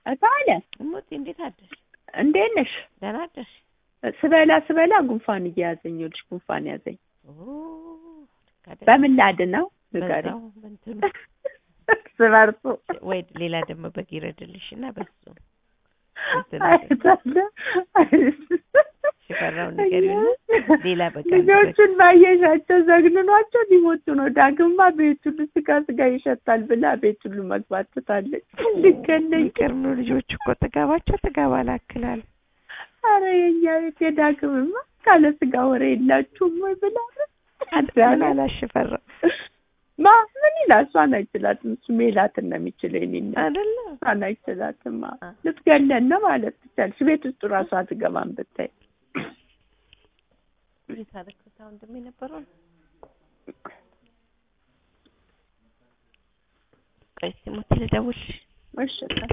እታለ እሞቴ እንዴት አደርሽ? እንዴት ነሽ? ደህና አደርሽ? ስበላ ስበላ ጉንፋን እየያዘኝ ይኸውልሽ፣ ጉንፋን ያዘኝ። ኦ ልክ አይደል? በምን ላድነው ንገሪኝ። በዛው በእንትኑ እርስ በርሱ ወይ ሌላ ደግሞ በግ ይረድልሽ እና በሱ እንትን አይታለ ሽፈራው ንገሪውና ሌላ በቃ ልጆቹን ባየሻቸው ዘግንኗቸው ሊሞቱ ነው። ዳግማ ቤት ሁሉ ስጋ ስጋ ይሸታል ብላ ቤት ሁሉ መግባት ትታለች። ልገለኝ ይቅር ነው ልጆቹ እኮ ጥጋባቸው ጥጋብ አላክላል። አረ የኛ ቤት የዳግምማ ካለ ስጋ ወሬ የላችሁም ወይ ብላ ምን አላሽ ሽፈራው ማ ምን ይላል? እሷን አይችላትም። እሱ ሜላትን ነው የሚችለው። የእኔን ነው አይደለ እሷን አይችላትማ። አ። ልትገለን ነው ማለት ትቻለሽ። ቤት ውስጥ እራሷ አትገባም ብታይ። እንዴት አደረኩት? አሁን እንደሚነበረው ቆይ እስኪ ሞቴ ልደውልልሽ እሺ